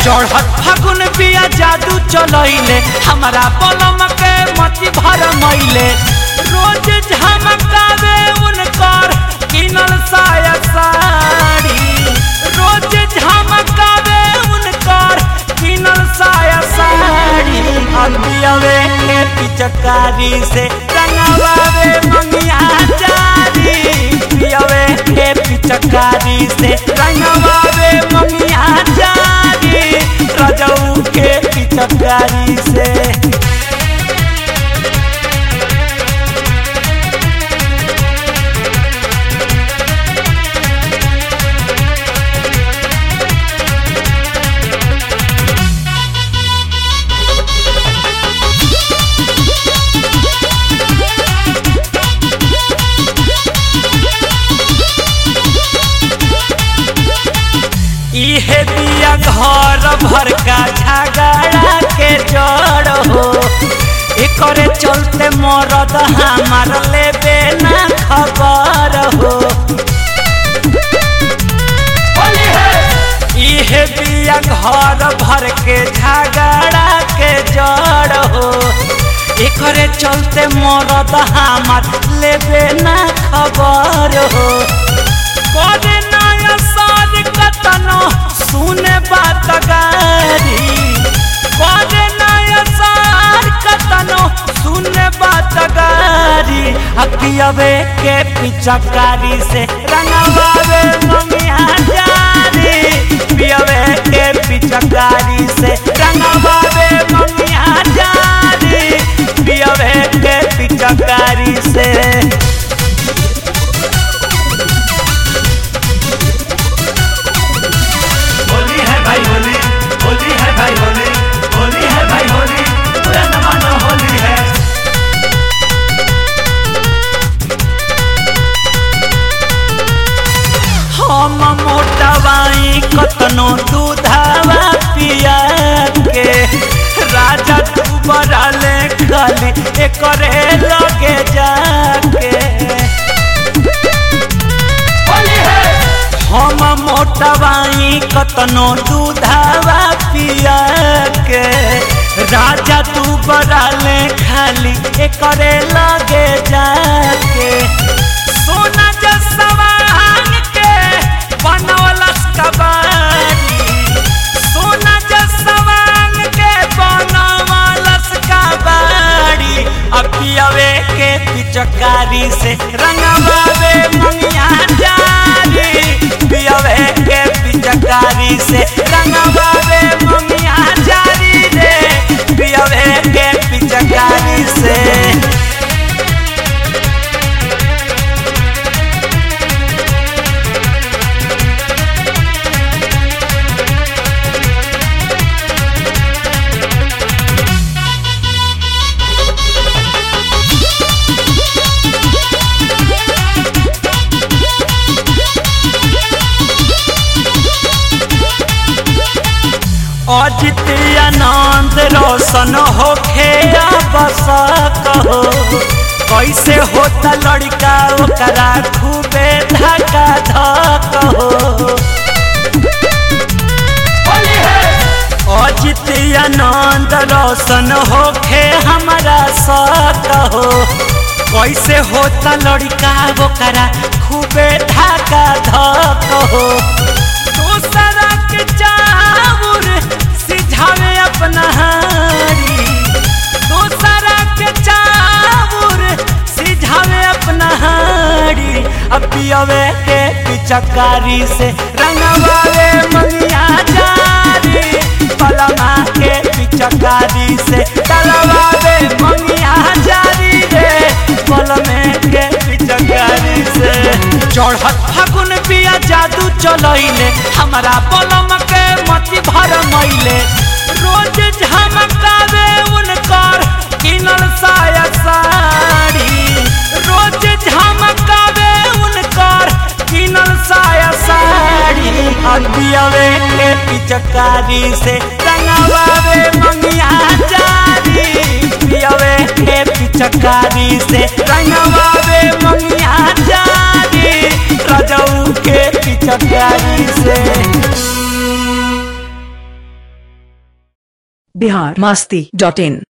चढ़त फागुन बिया जादू चलैले हमारा बलम के मती भर मैले रोज झमकावे उनकर किनल साया साड़ी रोज झमकावे उनकर किनल साया साड़ी अबियावे के पिचकारी से रंगवावे मंगिया जारी पियावे के पिचकारी से रंगवावे मंगिया जारी रजऊ के पिचकारी से इहे दिया घर भर का झगड़ा के जड़ हो एकरे चलते मरद हमार लेबे ना खबर हो इहे दिया घर भर के झगड़ा के जड़ हो एकरे चलते मरद हमार लेबे ना खबर हो करे नया साज कतनो सुने बात गारी करे नया साज कतनो सुने बात गारी अकियावे के पिचकारी से रंगवावे ममिया जारी पियावे के पिचकारी से रंगवावे ममिया जारी पियावे के पिचकारी से होली है भाई होली होली है भाई होली होली है भाई होली पूरा जमाना होली है हम मोटवाई कतनो दूधावा पिया के राजा तू बराले खाली एकरे लगे जाके हम मोटवाई कतनो दूधावा पिया के राजा तू बराले खाली एकरे लगे जाके सोना जसवान के बनवलस कबारी सोना जसवान के बनवलस कबारी अपियावे के पिचकारी से रंगवावे मंगिया जारी पियावे के पिचकारी से रंगवावे मंगिया जारी रे पियावे के पिचकारी से अजित आनंद रोशन होखे बस कहो कैसे होता लड़का ओकरा खूबे धक्का धक हो अजित आनंद रोशन होखे हमारा सक हो कैसे होता लड़का ओकरा खूबे धक्का धक हो दूसरा के चाउर सिझावे अपना हारी दूसरा के चाउर सिझावे अपना हारी अब पियावे के पिचकारी से रंगवावे मंगिया जारी पलमा के पिचकारी से तलवावे मंगिया जारी रे पलमे के पिचकारी से चढ़त फागुन बिया जादू चलैले हमारा बलम के मती भर मैले रोज झमकावे उनकर किनल साया साड़ी रोज झमकावे उनकर किनल साया साड़ी अबियावे के पिचकारी से रंगवावे मंगिया जारी पियावे के पिचकारी से रंगवावे मंगिया जारी रजऊ के पिचकारी से बिहार मस्ती डॉट इन